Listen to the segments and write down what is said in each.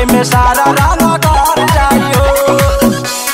के में सारा रंग कर जाई हो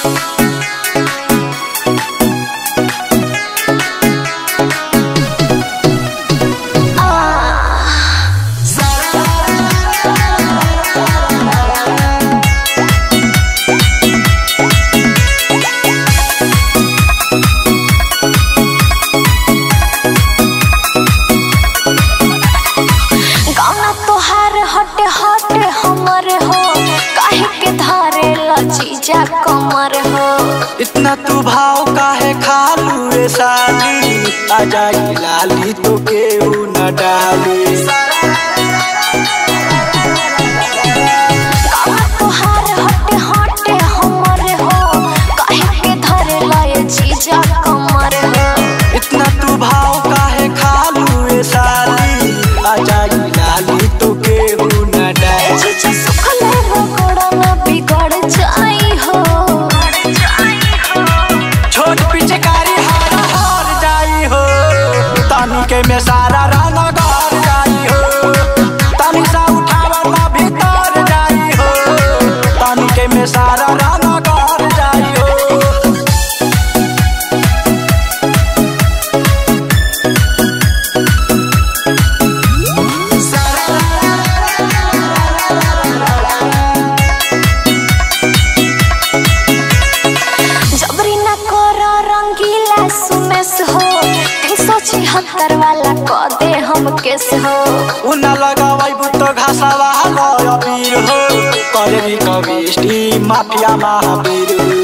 गाना तोहार हटे हटे हमर हो काहे के धारे लचीजा कमर हो इतना तू भाव काहे खालू रे साली आ जाई लाली तो केहू न डाली गाना तोहार हटे हटे हमर हो काहे के धारे लचीजा कमर हो इतना तू भाव काहे खालू रे साली आ जाई लाली तो केहू न डाली चीजा सुखले रगड़ा ना बिगड़ जाई हो छोट पिचकारी हार हार जाई हो तानी के में सारा रंग गार जाई हो तानी सा उठावा ना भीतर जाई हो तानी के में सारा रंग गार जाई हो जबरी न कर रंगीला सुमेस हो तीन सौ छिहत्तर वाला क दे हम केस हो उन लगावाई बुतो घासावा गयो वीर हो करे कविष्टी माफिया महावीर